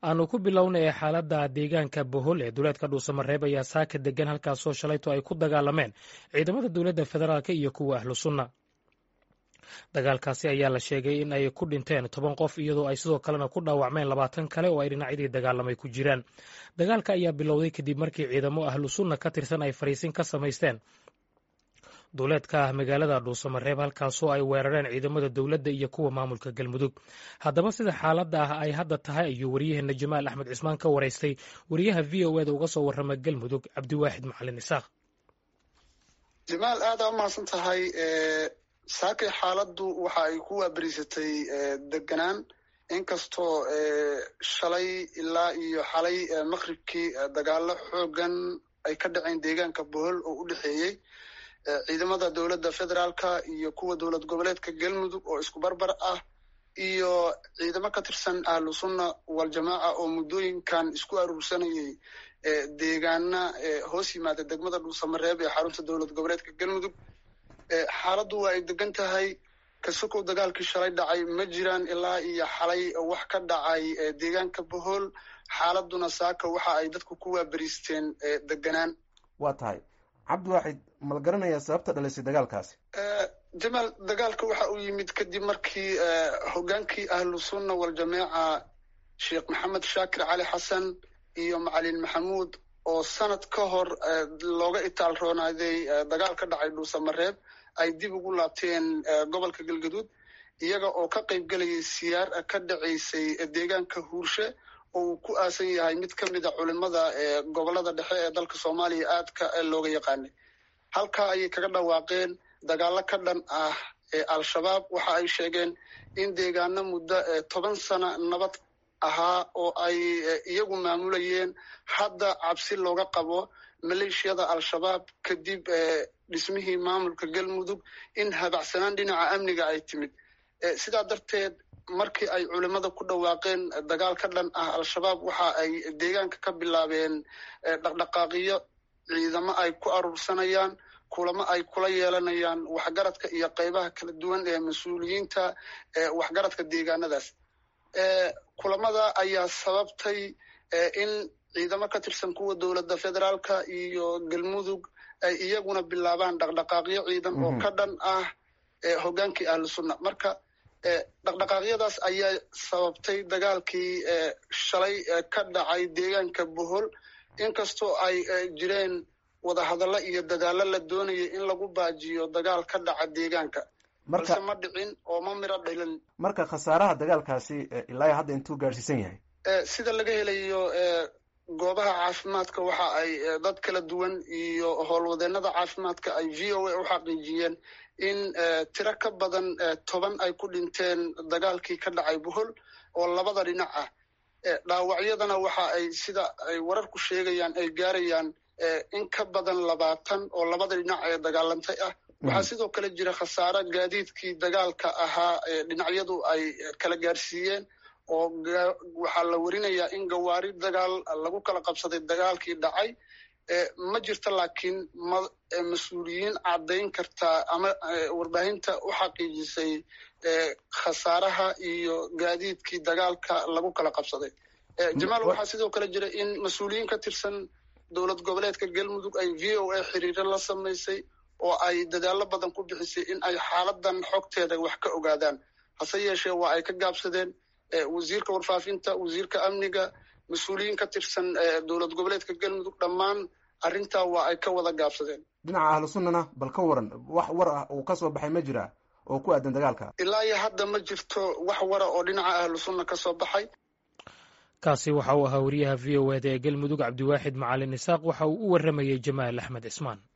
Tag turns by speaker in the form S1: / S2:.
S1: aanu ku bilownay xaaladda deegaanka bohol ee duleedka dhuusamareeb ayaa saaka degan halkaasoo shalayto ay ku dagaalameen ciidamada dowladda federaalk iyo kuwa ahlu sunna dagaalkaasi ayaa la sheegay in ay ku dhinteen toban qof iyadoo ay sidoo kalena ku dhaawacmeen labaatan kale oo ay dhinacyadii dagaalamay ku jiraan dagaalka ayaa bilowday kadib markii ciidamo ahlu sunna ka tirsan ay fariisin ka samaysteen duuleedka ah magaalada dhuusamareeb halkaasoo ay weerareen ciidamada dowladda iyo kuwa maamulka galmudug haddaba sida xaaladda ah ay hadda tahay ayuu waryaheena jamaal axmed cismaan ka waraystay wariyaha v o eda uga soo warrama galmudug cabdiwaaxid macalin isaaq
S2: jamaal aada u mahadsan tahay saakay xaaladdu waxa ay ku waaberiisatay deganaan inkastoo shalay ilaa iyo xalay maqribkii dagaalo xoogan ay ka dhaceen deegaanka bohol oo u dhexeeyey ciidamada dowladda federaalka iyo kuwa dowlad goboleedka galmudug oo isku barbar ah iyo ciidamo ka tirsan ahlu sunna waljamaaca oo muddooyinkan isku aruursanayay deegaana hoos yimaada degmada dhuusamareeb ee xarunta dowlad goboleedka galmudug xaaladdu waa ay degan tahay kasokow dagaalkii shalay dhacay ma jiraan ilaa iyo xalay wax ka dhacay deegaanka bohol xaaladuna saaka waxa ay dadku ku waaberiisteen deganaan
S3: waa tahay cabdiwaaxid ma la garanayaa sababta dhalisay dagaalkaasi
S2: jamaal dagaalka waxa uu yimid kadib markii hogaankii ahlu sunna waljamaaca sheekh maxamed shaakir cali xasan iyo macalin maxamuud oo sanad ka hor looga itaal roonaaday dagaal ka dhacay dhuusamareeb ay dib ugu laabteen gobolka galgaduud iyaga oo ka qayb gelayay siyaar ka dhacaysay deegaanka huurshe oo uu ku aasan yahay mid ka mid a culimada gobolada dhexe ee dalka soomaaliya aadka looga yaqaanay halkaa ayay kaga dhawaaqeen dagaalo ka dhan ah ee al-shabaab waxa ay sheegeen in deegaano muddo toban sano nabad ahaa oo ay iyagu maamulayeen hadda cabsi looga qabo maleeshiyada al-shabaab kadib dhismihii maamulka galmudug in habacsanaan dhinaca amniga ay timid sidaa darteed markii ay culimada ku dhawaaqeen dagaal ka dhan ah al-shabaab waxa ay deegaanka ka bilaabeen dhaqdhaqaaqiyo ciidamo ay ku aruursanayaan kulamo ay kula yeelanayaan waxgaradka iyo qaybaha kala duwan ee mas-uuliyiinta waxgaradka deegaanadaas kulamada ayaa sababtay in ciidamo ka tirsan kuwa dowladda federaalka iyo galmudug ay iyaguna bilaabaan dhaqdhaqaaqyo ciidan oo ka dhan ah hogaankii ahlu sunna marka dhaqdhaqaaqyadaas ayaa sababtay dagaalkii shalay ka dhacay deegaanka bohol inkastoo ay jireen wadahadallo iyo dadaallo la doonayay in lagu baajiyo dagaal ka dhaca deegaanka balse ma dhicin oo ma miro dhilin
S3: marka khasaaraha dagaalkaasi ilaa hadda intuu gaadhsiisan yahay
S2: sida laga helayo goobaha caafimaadka waxa ay dad kala duwan iyo howlwadeenada caafimaadka ay v o a u xaqiijiyeen in tiro ka badan toban ay ku dhinteen dagaalkii ka dhacay bohol oo labada dhinac ah dhaawacyadana waxa ay sida ay wararku sheegayaan ay gaarayaan in ka badan labaatan oo labada dhinac ee dagaalantay ah waxaa sidoo kale jira khasaare gaadiidkii dagaalka ahaa dhinacyadu ay kala gaarsiiyeen oo waxaa la werinayaa in gawaari dagaal lagu kala qabsaday dagaalkii dhacay ma jirto laakiin mas-uuliyiin caddayn kartaa ama warbaahinta u xaqiijisay khasaaraha iyo gaadiidkii dagaalka lagu kala qabsaday jamaal waxaa sidoo kale jira in mas-uuliyiin ka tirsan dowlad goboleedka galmudug ay v o a xiriiro la samaysay oo ay dadaallo badan ku bixisay in ay xaaladan xogteeda wax ka ogaadaan hase yeeshee waa ay ka gaabsadeen wasiirka warfaafinta wasiirka amniga mas-uuliyiin ka tirsan dowlad goboleedka galmudug dhammaan arrintaa waa ay ka wada gaabsadeen
S3: dhinaca ahlu sunnana bal ka waran wax war ah uu ka soo baxay ma jira oo ku aadan dagaalka
S2: ilaa iyo hadda ma jirto wax wara oo dhinaca ahlu sunna ka soo baxay
S1: kaasi waxa uu ahaa wariyaha v o eda ee galmudug cabdiwaaxid macalin isaaq waxa uu u warramayey jamaal axmed cismaan